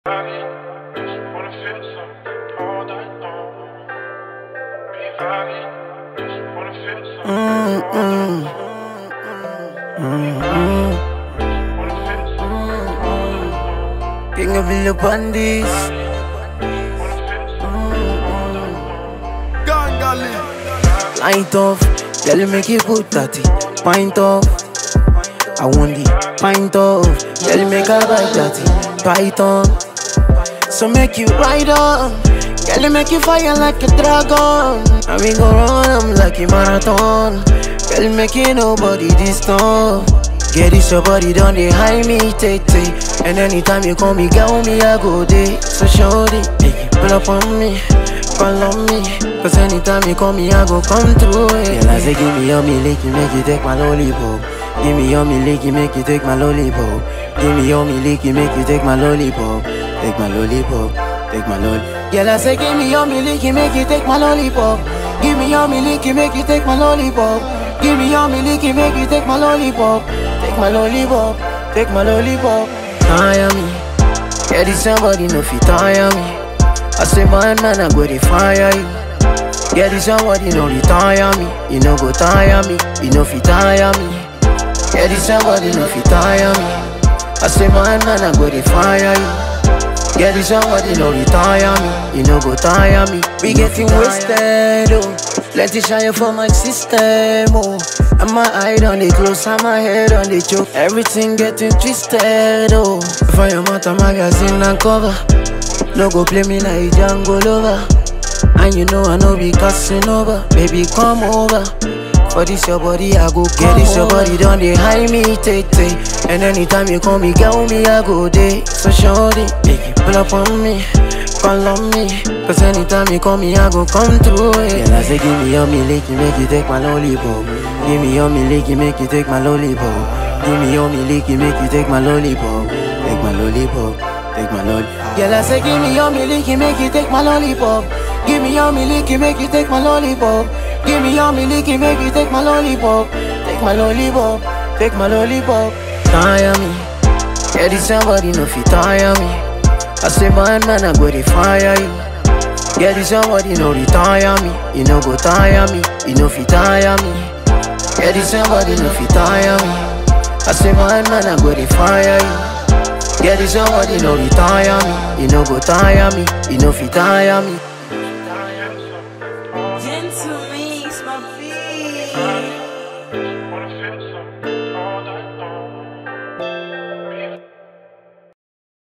Just wanna feel something all night long. Be vibing, just wanna feel something all night long. Just wanna feel something all night long. King of the Pandis. Wanna feel something all night long. Light off, girl, you make it good, tatty. Pint off. I want the pint off. Girl, you make a bite, tatty. Python. So make you ride on. Girl, you make you fire like a dragon. And we go run 'em like a marathon. Girl, you make it nobody this tough. Get this your body done, they high me, take take. And anytime you call me, girl, me, I go day. So shorty, make you pull up on me, call on me. Cause anytime you call me, I go come through it. Girl, I say, give me your me licky, make you take my lollipop. Give me your me licky, make you take my lollipop. Give me your me licky, make you take my lollipop. Take my lollipop, take my lollipop. Girl, I say, give me your me licky, make you take my lollipop. Give me your me licky, make you take my lollipop. Give me your me licky, make you take my lollipop. Take my lollipop, take my lollipop. Tire me, yeah, this somebody no fit tire me. I say, man, man, I go to fire you. Yeah, this somebody no retire me. You no go tire me, you no fit tire me. Yeah, this somebody no fit tire me. I say, man, man, I go to fire you. Yeah, this somebody no retire me. You no go tire me. We getting wasted, oh. Plenty shine for my system, oh. And my eye on the close, and my head on the choke. Everything getting twisted, oh. For your mother magazine and cover. No go play me like Django lover. And you know I know be cussing over. Baby, come over. For this your body, I go get this your body done they high me, take take. And anytime you call me, girl, me I go day. So shorty, make you pull up on me, call on me. Cause anytime you call me, I go come through it. Yeah, I say give me your me licky, make you take my lollipop. Give me your me licky, make you take my lollipop. Give me your me licky, make you take my lollipop. Take my lollipop, take my lollipop. Yeah, I say give me your me licky, make you take my lollipop. Give me your me licky, make you take my lollipop. Give me your me licky, make you take my lollipop. Take my lollipop, take my lollipop. Tire me, yeah, this somebody no fit tire me. I say man, man, I go to fire you. Yeah, this somebody no retire me. You no go tire me, you no fit tire me. Yeah, this somebody no fit tire me. I say man, man, I go to fire you. Yeah, this somebody no retire me. You no go tire me, you no fit tire me.